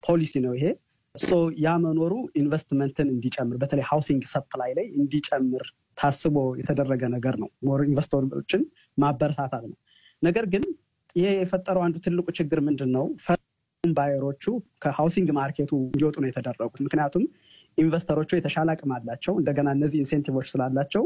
ፖሊሲ ነው ይሄ። ያ መኖሩ ኢንቨስትመንትን እንዲጨምር በተለይ ሃውሲንግ ሰፕላይ ላይ እንዲጨምር ታስቦ የተደረገ ነገር ነው። ሞር ኢንቨስተሮችን ማበረታታት ነው። ነገር ግን ይሄ የፈጠረው አንዱ ትልቁ ችግር ምንድን ነው? ባየሮቹ ከሃውሲንግ ማርኬቱ እንዲወጡ ነው የተደረጉት። ምክንያቱም ኢንቨስተሮቹ የተሻለ አቅም አላቸው። እንደገና እነዚህ ኢንሴንቲቮች ስላላቸው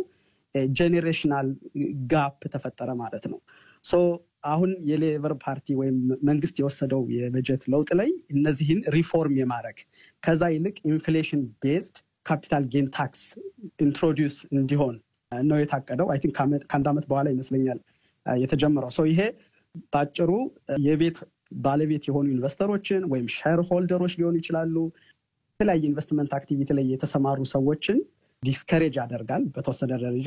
ጄኔሬሽናል ጋፕ ተፈጠረ ማለት ነው። አሁን የሌበር ፓርቲ ወይም መንግስት የወሰደው የበጀት ለውጥ ላይ እነዚህን ሪፎርም የማድረግ ከዛ ይልቅ ኢንፍሌሽን ቤዝድ ካፒታል ጌን ታክስ ኢንትሮዲውስ እንዲሆን ነው የታቀደው። አይ ቲንክ ከአንድ ዓመት በኋላ ይመስለኛል የተጀመረው። ሰው ይሄ በአጭሩ የቤት ባለቤት የሆኑ ኢንቨስተሮችን ወይም ሼር ሆልደሮች ሊሆኑ ይችላሉ የተለያየ ኢንቨስትመንት አክቲቪቲ ላይ የተሰማሩ ሰዎችን ዲስከሬጅ ያደርጋል በተወሰነ ደረጃ።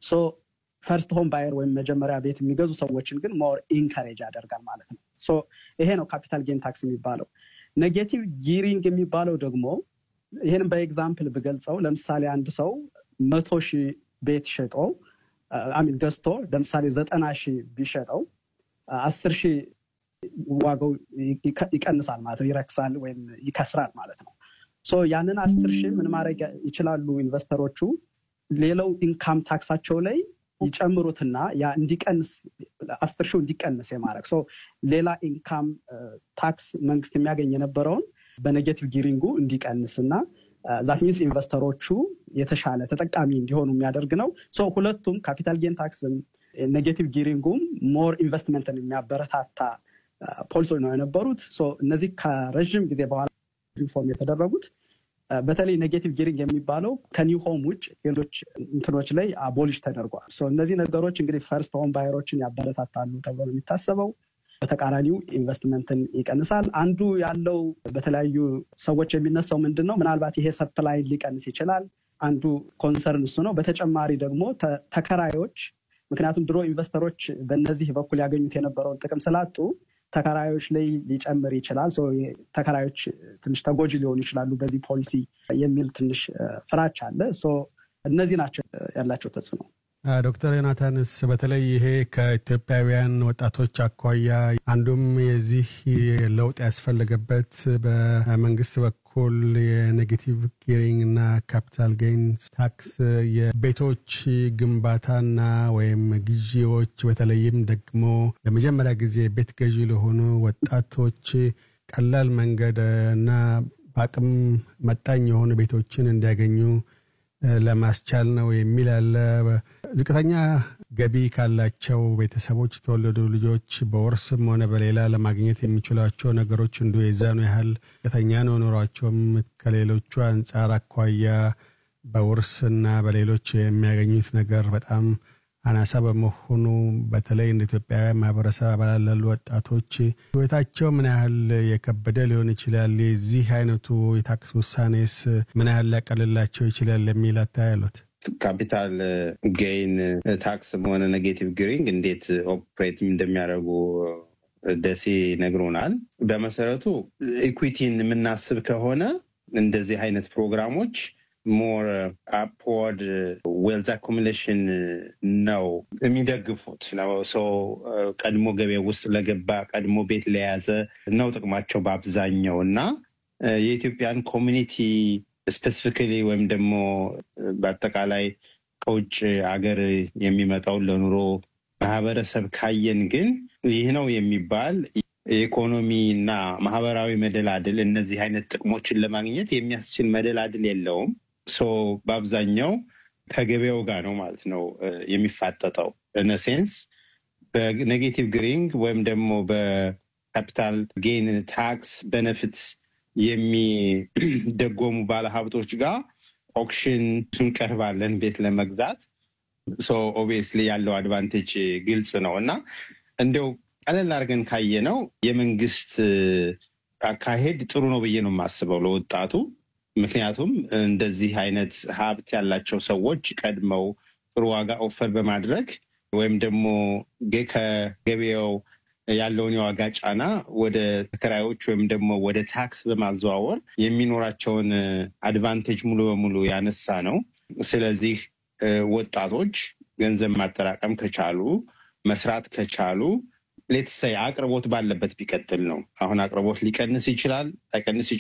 ፈርስት ሆም ባየር ወይም መጀመሪያ ቤት የሚገዙ ሰዎችን ግን ሞር ኢንከሬጅ ያደርጋል ማለት ነው። ይሄ ነው ካፒታል ጌን ታክስ የሚባለው። ኔጌቲቭ ጊሪንግ የሚባለው ደግሞ ይህንም በኤግዛምፕል ብገልጸው ለምሳሌ አንድ ሰው መቶ ሺህ ቤት ሸጦ አሚን ገዝቶ ለምሳሌ ዘጠና ሺህ ቢሸጠው አስር ሺህ ዋጋው ይቀንሳል ማለት ነው፣ ይረክሳል ወይም ይከስራል ማለት ነው። ያንን አስር ሺህ ምን ማድረግ ይችላሉ ኢንቨስተሮቹ ሌላው ኢንካም ታክሳቸው ላይ ይጨምሩትና ያ እንዲቀንስ አስር ሺው እንዲቀንስ የማድረግ ሌላ ኢንካም ታክስ መንግስት የሚያገኝ የነበረውን በኔጌቲቭ ጊሪንጉ እንዲቀንስ እና ዛት ሚንስ ኢንቨስተሮቹ የተሻለ ተጠቃሚ እንዲሆኑ የሚያደርግ ነው። ሁለቱም ካፒታል ጌን ታክስም ኔጌቲቭ ጊሪንጉም ሞር ኢንቨስትመንትን የሚያበረታታ ፖሊሶች ነው የነበሩት። እነዚህ ከረዥም ጊዜ በኋላ ሪፎርም የተደረጉት በተለይ ኔጌቲቭ ጊሪንግ የሚባለው ከኒው ሆም ውጭ ሌሎች እንትኖች ላይ አቦሊሽ ተደርጓል። እነዚህ ነገሮች እንግዲህ ፈርስት ሆም ባየሮችን ያበረታታሉ ተብሎ ነው የሚታሰበው። በተቃራኒው ኢንቨስትመንትን ይቀንሳል። አንዱ ያለው በተለያዩ ሰዎች የሚነሳው ምንድን ነው? ምናልባት ይሄ ሰፕላይ ሊቀንስ ይችላል። አንዱ ኮንሰርን እሱ ነው። በተጨማሪ ደግሞ ተከራዮች ምክንያቱም ድሮ ኢንቨስተሮች በእነዚህ በኩል ያገኙት የነበረውን ጥቅም ስላጡ ተከራዮች ላይ ሊጨምር ይችላል። ተከራዮች ትንሽ ተጎጂ ሊሆኑ ይችላሉ በዚህ ፖሊሲ የሚል ትንሽ ፍራቻ አለ። እነዚህ ናቸው ያላቸው ተጽዕኖ። ዶክተር ዮናታንስ በተለይ ይሄ ከኢትዮጵያውያን ወጣቶች አኳያ አንዱም የዚህ ለውጥ ያስፈለገበት በመንግስት በኩል የኔጌቲቭ ጊሪንግ እና ካፒታል ጌን ታክስ የቤቶች ግንባታና ወይም ግዢዎች በተለይም ደግሞ ለመጀመሪያ ጊዜ ቤት ገዢ ለሆኑ ወጣቶች ቀላል መንገድ እና በአቅም መጣኝ የሆኑ ቤቶችን እንዲያገኙ ለማስቻል ነው የሚል አለ። ዝቅተኛ ገቢ ካላቸው ቤተሰቦች የተወለዱ ልጆች በውርስም ሆነ በሌላ ለማግኘት የሚችሏቸው ነገሮች እንዲሁ የዛኑ ያህል ዝቅተኛ ነው ኑሯቸውም ከሌሎቹ አንጻር አኳያ በውርስና በሌሎች የሚያገኙት ነገር በጣም አናሳ በመሆኑ በተለይ እንደ ኢትዮጵያውያን ማህበረሰብ አባላት ላሉ ወጣቶች ህይወታቸው ምን ያህል የከበደ ሊሆን ይችላል? የዚህ አይነቱ የታክስ ውሳኔስ ምን ያህል ሊያቀልላቸው ይችላል የሚል አታያሉት? ካፒታል ጌይን ታክስም ሆነ ኔጌቲቭ ግሪንግ እንዴት ኦፕሬት እንደሚያደርጉ ደሴ ነግሮናል። በመሰረቱ ኢኩዊቲን የምናስብ ከሆነ እንደዚህ አይነት ፕሮግራሞች ሞር አፕወርድ ዌልዝ አኮሚሌሽን ነው የሚደግፉት ነው። ሰው ቀድሞ ገበያ ውስጥ ለገባ ቀድሞ ቤት ለያዘ ነው ጥቅማቸው በአብዛኛው እና የኢትዮጵያን ኮሚኒቲ ስፔሲፊካሊ ወይም ደግሞ በአጠቃላይ ከውጭ ሀገር የሚመጣውን ለኑሮ ማህበረሰብ ካየን ግን ይህ ነው የሚባል የኢኮኖሚ እና ማህበራዊ መደላድል እነዚህ አይነት ጥቅሞችን ለማግኘት የሚያስችል መደላድል የለውም። ሶ በአብዛኛው ከገበያው ጋር ነው ማለት ነው የሚፋጠጠው። ሴንስ በኔጌቲቭ ግሪንግ ወይም ደግሞ በካፒታል ጌን ታክስ በነፊት የሚደጎሙ ባለሀብቶች ጋር ኦክሽን እንቀርባለን ቤት ለመግዛት። ሶ ኦብቪየስሊ ያለው አድቫንቴጅ ግልጽ ነው እና እንዲያው ቀለል አድርገን ካየ ነው የመንግስት አካሄድ ጥሩ ነው ብዬ ነው የማስበው ለወጣቱ። ምክንያቱም እንደዚህ አይነት ሀብት ያላቸው ሰዎች ቀድመው ጥሩ ዋጋ ኦፈር በማድረግ ወይም ደግሞ ከገበያው ያለውን የዋጋ ጫና ወደ ተከራዮች ወይም ደግሞ ወደ ታክስ በማዘዋወር የሚኖራቸውን አድቫንቴጅ ሙሉ በሙሉ ያነሳ ነው። ስለዚህ ወጣቶች ገንዘብ ማጠራቀም ከቻሉ መስራት ከቻሉ ሌትሳይ አቅርቦት ባለበት ቢቀጥል ነው። አሁን አቅርቦት ሊቀንስ ይችላል፣ ላይቀንስ ይችላል።